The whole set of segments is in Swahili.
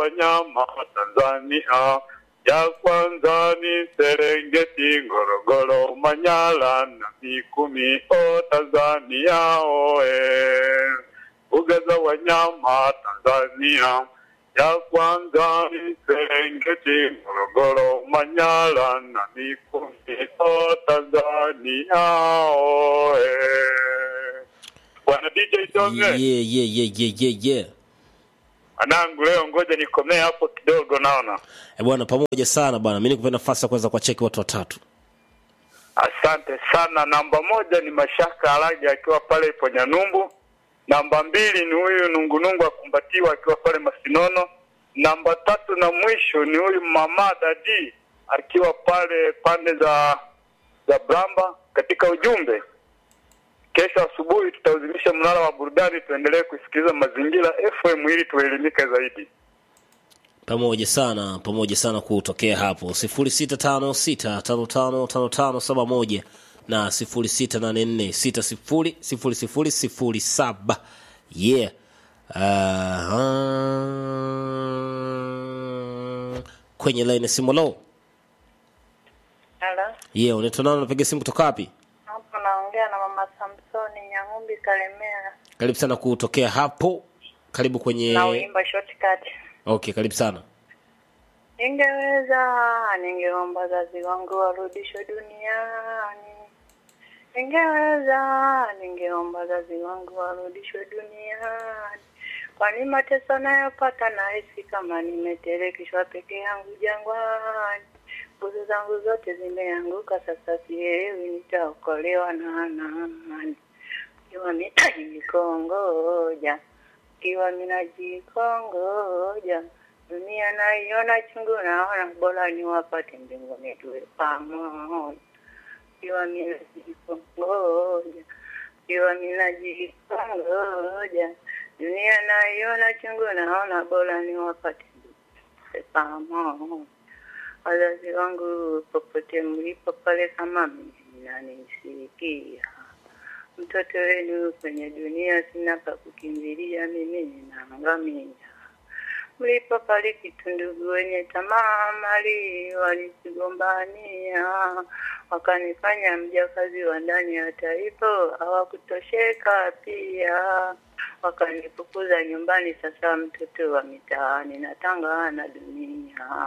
wanyama Tanzania. Ya kwanza ni Serengeti, Ngorongoro, Manyara na Mikumi, o Tanzania oe. Mbuga za wanyama Tanzania. Ya kwanza ni Serengeti, Ngorongoro, Manyara na Mikumi, o Tanzania oe. Bwana DJ Tonge. yeah, yeah, yeah, yeah, yeah, yeah. Anangu leo ngoja nikomee hapo kidogo naona. Eh, bwana pamoja sana bwana mi nikupe nafasi ya kuweza kuwacheki watu watatu Asante sana. Namba moja ni Mashaka Alaji akiwa pale ipo Nyanumbu. Namba mbili ni huyu Nungunungu akumbatiwa akiwa pale Masinono. Namba tatu na mwisho ni huyu Mama Dadi akiwa pale pande za za Bramba. Katika ujumbe, kesho asubuhi tutauzimisha mnara wa burudani, tuendelee kusikiliza Mazingira FM ili tuelimike zaidi. pamoja sana pamoja sana kutokea hapo sifuri sita tano sita tano tano tano tano saba moja na sifuri sita nane nne sita sifuri sifuri sifuri sifuri saba yeah uh, kwenye laini ya simu lo Halo, yeah unaitwa nani unapiga simu kutoka wapi hapo naongea na mama Samsoni Nyang'umbi Kalemera karibu sana kutokea hapo karibu kwenye na uimba shortcut. okay karibu sana Ningeweza, ningeomba wazazi wangu warudishwe duniani. Ningeweza, ningeomba wazazi wangu warudishwe duniani. Kwani mateso nayopata nahisi kama nimetelekishwa peke yangu jangwani. Nguvu zangu zote zimeanguka, sasa sielewi nitaokolewa na nani. Ikiwa nitajikongoja, ikiwa minajikongoja, dunia naiona chungu, naona bora niwapate mbinguni tuwe pamoja. Ikiwa minajikongoja, ikiwa minajikongoja, dunia naiona chungu, naona bora niwapate mbinguni tuwe pamoja. Wazazi wangu popote mlipo pale, kama mnanisikia, mtoto wenu kwenye dunia, sina pa kukimbilia, mimi ninaangamia. Mlipofariki tundugu wenye tamaa mali walisigombania, wakanifanya mjakazi wa ndani, hata hivyo hawakutosheka pia, wakanifukuza nyumbani. Sasa mtoto wa mitaani natanga na dunia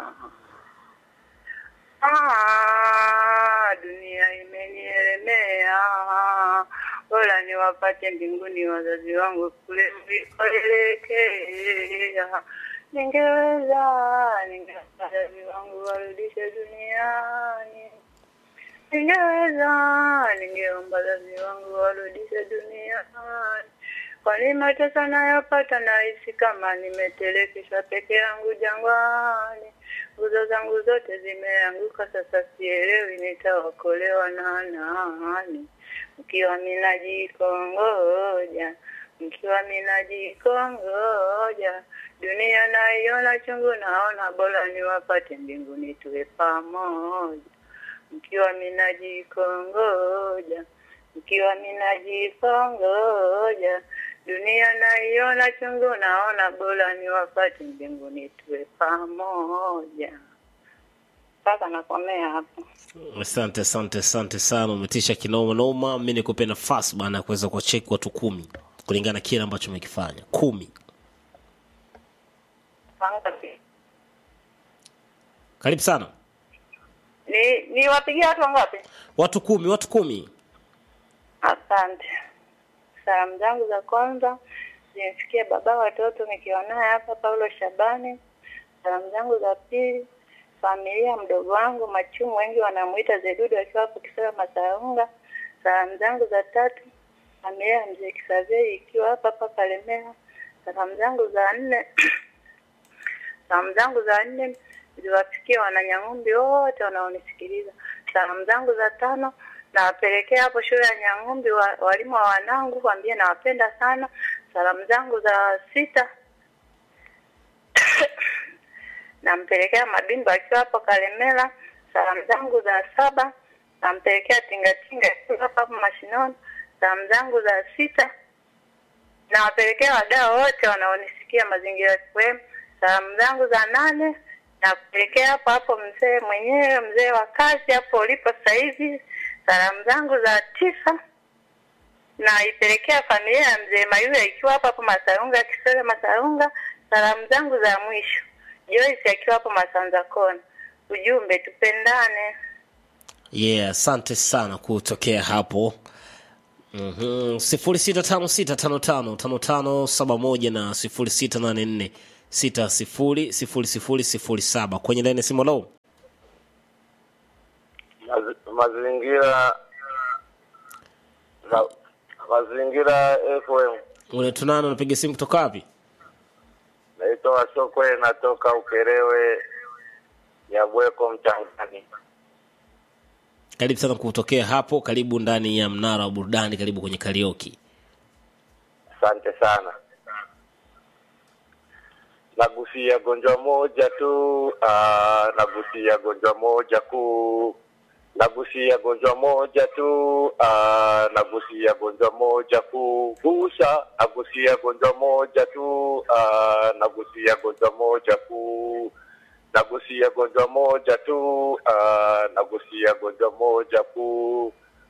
Ah, dunia imenielemea, bora niwapate mbinguni wazazi wangu kule mlikoelekea. Ningeweza, ningeweza wazazi wangu warudishe duniani. Ningeweza, ningeomba wazazi wangu warudishe duniani. Kwani mateso nayopata nahisi kama nimetelekeshwa peke yangu jangwani. Nguzo zangu zote zimeanguka, sasa sielewi nitaokolewa na nani. Mkiwa minajikongoja, mkiwa minajikongoja, dunia naiona chungu, naona bora niwapate mbinguni tuwe pamoja. Mkiwa minajikongoja, mkiwa minajikongoja, dunia naiona chungu, naona bora niwapate mbinguni tuwe pamoja. Sasa nakomea hapo. asante asante asante sana umetisha kinoma noma mi nikupe nafasi bana ya kuweza kuwacheki watu kumi kulingana na kile ambacho umekifanya kumi Wangapi? karibu sana Ni niwapigie watu wangapi? watu kumi watu kumi Asante. Salamu zangu za kwanza zimfikie baba watoto nikiwa naye hapa Paulo Shabani. Salamu zangu za pili familia mdogo wangu Machumu, wengi wanamuita Zedudu akiwa hapo Kisera Masaunga. Salamu zangu za tatu familia ya mzee Kisavei ikiwa hapa hapa Kalemera. Salamu zangu za nne salamu zangu za nne ziwafikie wananyang'umbi wote wanaonisikiliza. Salamu zangu za tano nawapelekea hapo shule ya Nyang'umbi wa, walimu wa wanangu, waambie nawapenda sana. Salamu zangu za sita nampelekea Mabimba akiwa hapo Kalemela. Salamu zangu za saba nampelekea Tingatinga akiwa hapa hapo Mashinoni. Salamu zangu za sita nawapelekea wadau wote wanaonisikia Mazingira FM. Salamu zangu za nane na kupelekea hapo hapo mzee mwenyewe, mzee wa kazi hapo ulipo sasa hivi. Salamu zangu za tisa naipelekea familia ya mzee Mayuya ikiwa hapo hapo Masaunga, Kisole Masaunga. Salamu zangu za mwisho Joyce akiwa hapo Masanza Kona. Ujumbe tupendane. yeah asante sana kutokea hapo Mhm. sifuri sita tano sita tano tano tano tano saba moja na sifuri sita nane nne sita sifuri sifuri sifuri sifuri saba kwenye laini ya simu lo Mazi- mazingira ma, mazingira FM unatunana unapiga simu kutoka wapi naitwa Wasokwe, natoka Ukerewe Nyabweko Mchangani. karibu sana kutokea hapo karibu ndani ya mnara wa burudani karibu kwenye karioki Asante sana. Nagusia gonjwa moja tu, ah, nagusia gonjwa moja kuu, nagusia gonjwa moja tu, ah, nagusia gonjwa moja kuu, gusa, nagusia gonjwa moja tu, ah, nagusia gonjwa moja kuu, nagusia gonjwa moja tu, ah, nagusia gonjwa moja kuu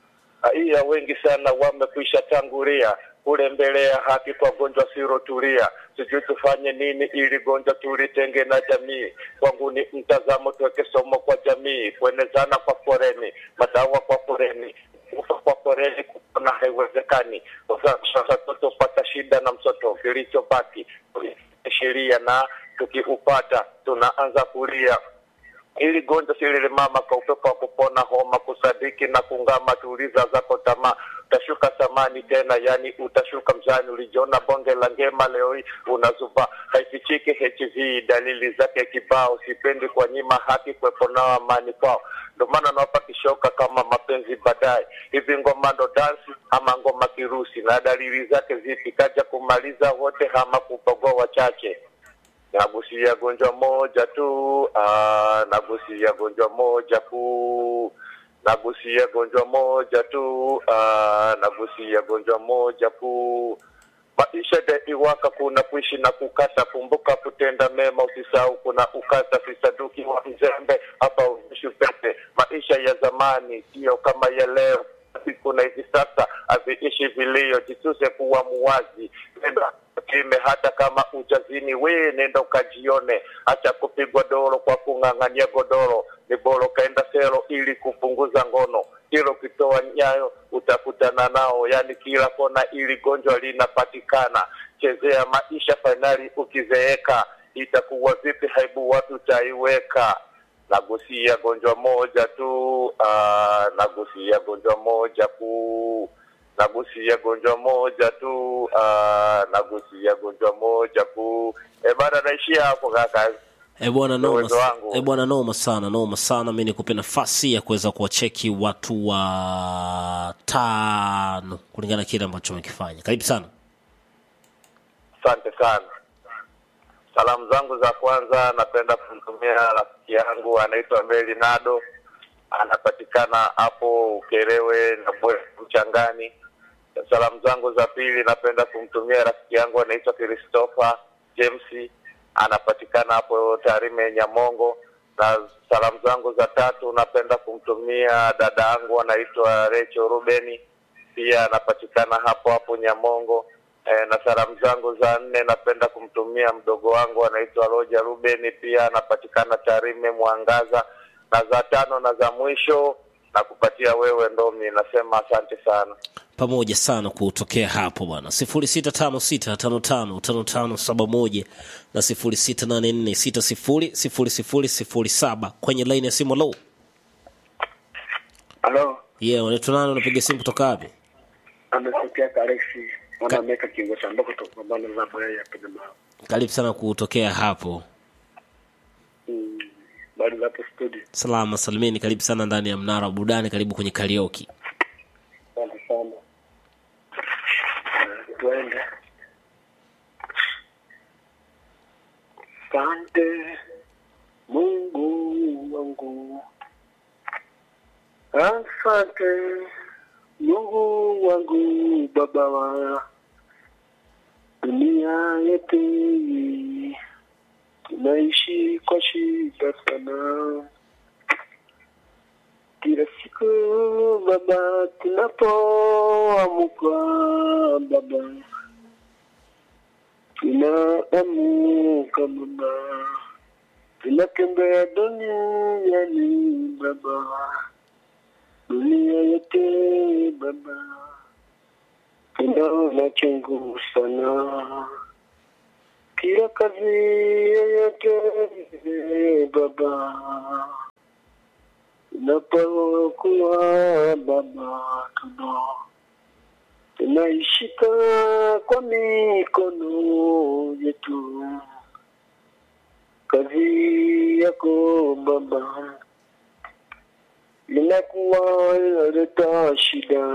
raia wengi sana wamekwisha tangulia kule mbele ya haki kwa gonjwa sirotulia. Sijui tufanye nini ili gonjwa tulitenge na jamii. Kwangu ni mtazamo, tuweke somo kwa jamii, kuenezana kwa foreni, madawa kwa foreni, kufa kwa foreni, kupona haiwezekani. Sasa tutopata shida na msoto, kilichobaki sheria na tukiupata tunaanza kulia ili gonjwa silile mama kwa upepo wa kupona homa kusadiki na kungama tuuliza zako tamaa utashuka thamani tena yani utashuka mzani ulijiona bonge la ngema leo hii unazuba haifichiki hiv dalili zake kibao sipendi kwa nyima haki kwepo nao amani kwao ndio maana nawapa kishoka kama mapenzi baadaye hivi ngoma ndo dansi ama ngoma kirusi na dalili zake zipi kaja kumaliza wote ama kupogoa wachache nagusia gonjwa moja tu ah, nagusia gonjwa moja kuu nagusia gonjwa moja tu ah, nagusia gonjwa moja kuu maisha daiwaka kuna kuishi na kukata kumbuka kutenda mema usisahau kuna ukata fisaduki wa mzembe hapa uishi pete maisha ya zamani sio kama ya leo siku na hivi sasa haviishi vilio jisuse kuwa muwazi nenda kime hata kama ujazini we nenda ukajione acha kupigwa doro kwa kung'ang'ania godoro ni bora ukaenda sero ili kupunguza ngono hilo ukitoa nyayo utakutana nao yani kila kona ili gonjwa linapatikana chezea maisha fainali ukizeeka itakuwa vipi haibu watu utaiweka nagusia gonjwa moja tu ah, nagusia gonjwa moja kuu nagusia gonjwa moja tu ah, nagusia gonjwa moja kuu e bana naishia hapo kaka E bwana noma, Uwezo wangu. e bwana noma sana noma sana. Mi nikupe nafasi ya kuweza kuwacheki watu wa tano kulingana na kile ambacho wamekifanya. Karibu sana. asante sana salamu zangu za kwanza napenda kumtumia rafiki yangu anaitwa meli nado anapatikana hapo ukerewe na bwe mchangani salamu zangu za pili napenda kumtumia rafiki yangu anaitwa christopher james anapatikana hapo tarime nyamongo na salamu zangu za tatu napenda kumtumia dada yangu anaitwa recho rubeni pia anapatikana hapo hapo nyamongo e, na salamu zangu za nne napenda kumtumia mdogo wangu anaitwa roja rubeni pia anapatikana tarime mwangaza na za tano na za mwisho na kupatia wewe ndomi nasema asante sana pamoja sana kutokea hapo bwana sifuri sita tano sita tano tano tano tano saba moja na sifuri sita nane nne sita sifuri sifuri sifuri sifuri saba kwenye laini ya simu lo Halo, yeah, unaitwa nani unapiga simu kutoka wapi amesikia Kalexi mwana ameweka kingo cha mboko tokambana za boya ya pende mao. karibu sana kutokea hapo Mm, bado hapo studio. salama salimini karibu sana ndani ya mnara wa burudani karibu kwenye karioki Asante sana. Eh, Tuende. Asante Mungu wangu. Asante Mungu wangu baba wa dunia yote tunaishi kwa shida sana kila siku baba, tunapoamka baba, tunaamuka baba, tunatembea duniani baba, dunia yote baba, tunaona chungu sana kila kazi yoyote baba tunapokuwa baba tuno tunaishika kwa mikono yetu kazi yako baba inakuwa inaleta shida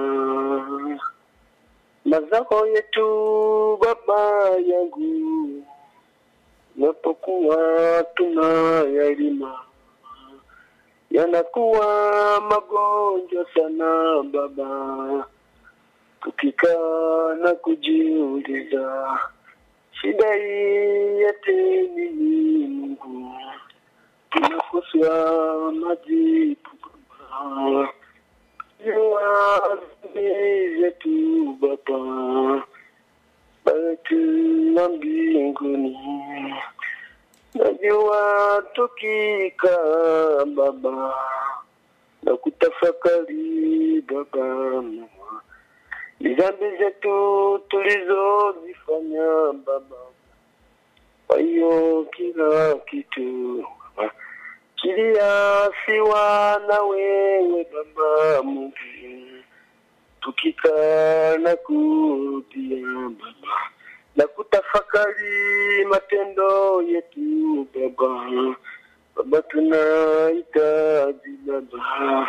mazao yetu baba yangu napokuwa tunayalima yanakuwa magonjwa sana baba, tukikaa na kujiuliza shida hii yote ni nini? Mungu, tunakosa majibu baba, jua zetu baba, basi na mbinguni najua tukikaa baba na kutafakari baba ni dhambi zetu tulizozifanya baba kwa hiyo kila kitu baba kiliasiwa na wewe baba Mungu tukikaa na kurudia baba na kutafakari matendo yetu baba baba tunahitaji baba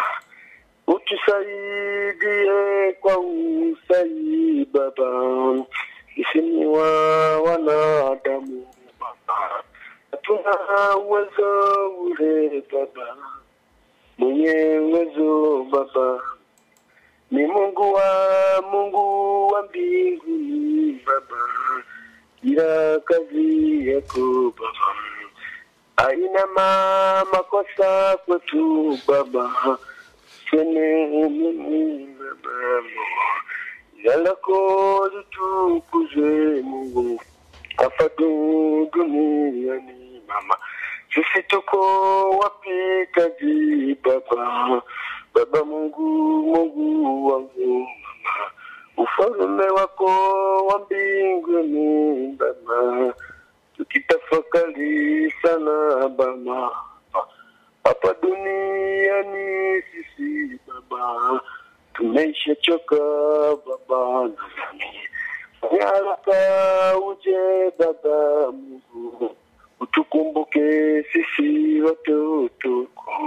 utusaidie kwa usai baba isini wa wanadamu baba hatuna uwezo ule baba mwenye uwezo baba ni Mungu wa Mungu wa mbinguni baba, ila kazi yako baba haina ma makosa kwetu baba, sene mimi baba, jina lako litukuzwe Mungu hapa du- duniani mama, sisi tuko wapitaji baba Baba Mungu, Mungu wangu mama, ufalme wako wa mbinguni baba, tukitafakari sana baba, hapa duniani sisi baba, tumeshachoka baba na dhambi. Fanya haraka uje baba Mungu, utukumbuke sisi watoto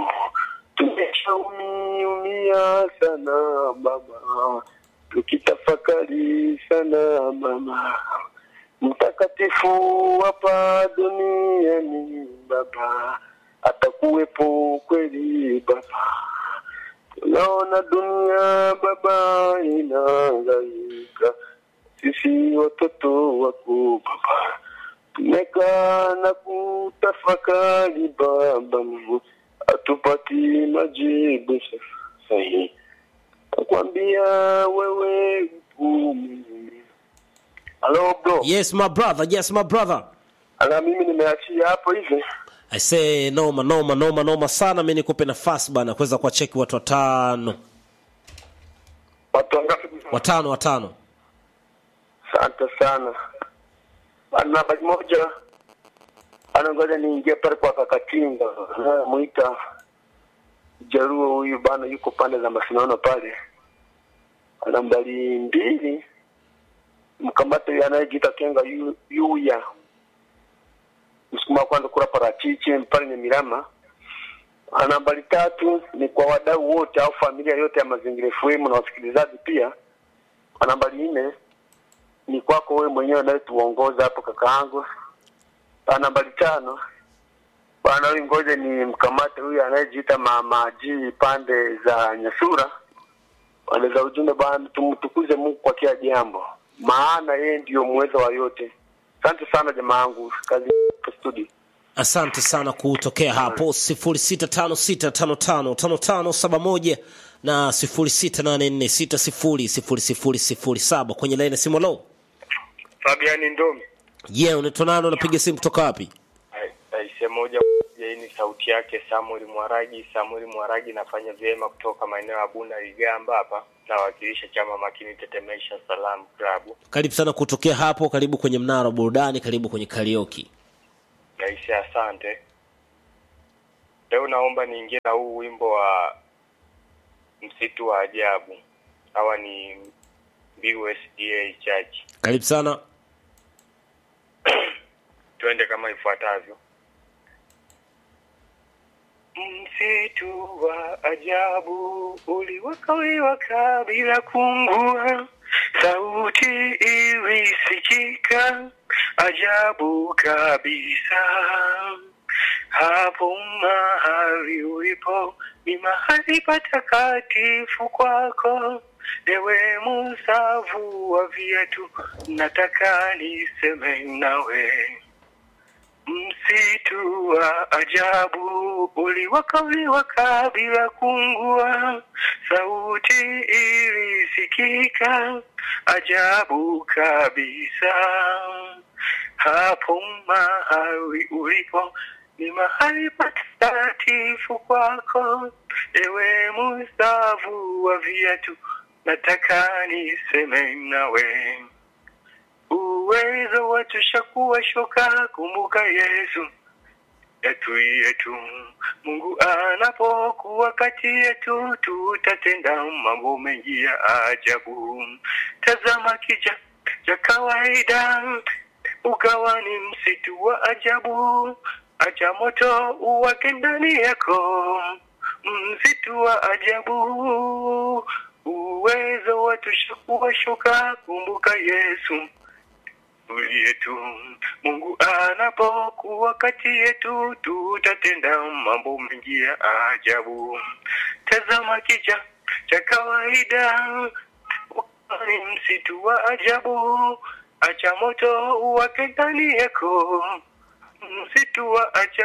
tumeshaumia sana baba, tukitafakari sana mama, mtakatifu hapa duniani baba, atakuwepo kweli baba. Tunaona dunia baba inahangaika, sisi watoto wako baba, tumekaa na kutafakari baba Mungu hatupati majibu sahihi. Nakwambia wewe upo Mungu. Halo bro. yes my brother yes my brother Ala mimi nimeachia hapo hivi. I say noma noma noma noma sana mi nikupe nafasi bana kuweza kuwacheki watu watano Watu wangapi? watano watano Asante sana. Ana habari moja. Ana ngoja niingie pale kwa Kakatinga. Muita Jaruo huyu bana yuko pande za Masinono pale. Ana mbali mbili. Mkamata yule anayejiita Kenga yu- Yuya. Msukuma wa kwanza kula parachichi pale ni Mirama. Ana nambari tatu ni kwa wadau wote au familia yote ya Mazingira FM na wasikilizaji pia. Kwa nambari nne ni kwako wewe mwenyewe unayetuongoza hapo kakaangu. Kwa nambari tano bwana huyu ngoja ni mkamate huyu anayejiita mama G pande za Nyasura. Pande za ujumbe bwana, tumtukuze Mungu kwa kila jambo, maana yeye ndiyo muweza wa yote. Asante sana jamaa yangu, kazi kwa studio. asante sana kutokea hapo 0656555571 na 0684600007 kwenye laini ya simu lo Fabiani Ndomi. je yeah, unaitwa nani unapiga simu kutoka wapi Aise moja hii ni sauti yake Samuel Mwaragi. Samuel Mwaragi nafanya vyema kutoka maeneo ya Bunda Ligamba hapa, nawakilisha chama makini Tetemesha Salam Club. karibu sana kutokea hapo karibu kwenye mnara wa burudani karibu kwenye karioki Aise, asante. Leo naomba niingie na huu wimbo wa msitu wa ajabu. Hawa ni Mbiu SDA Church. karibu sana twende kama ifuatavyo. Msitu wa ajabu uliwakawewaka bila kungua, sauti ilisikika ajabu kabisa. Hapo mahali ulipo ni mahali patakatifu kwako, ewe musavu wa viatu, nataka niseme nawe. Msitu wa ajabu uliwaka uliwaka bila kungua, sauti ilisikika ajabu kabisa. Hapo mahali ulipo ni mahali patakatifu kwako, ewe musavu wa viatu, nataka niseme nawe uwezo watosha kuwa shoka. Kumbuka Yesu yetu yetu, Mungu anapokuwa kati yetu, tutatenda mambo mengi ya ajabu. Tazama kija cha kawaida, ukawa ni msitu wa ajabu. Acha moto uwake ndani yako, msitu wa ajabu. Uwezo watosha kuwa shoka. Kumbuka Yesu yetu Mungu anapokuwa kati yetu, tutatenda mambo mengi ya ajabu. Tazama kija cha kawaida, ni msitu wa ajabu. Acha moto uwake ndani yako, msitu wa ajabu.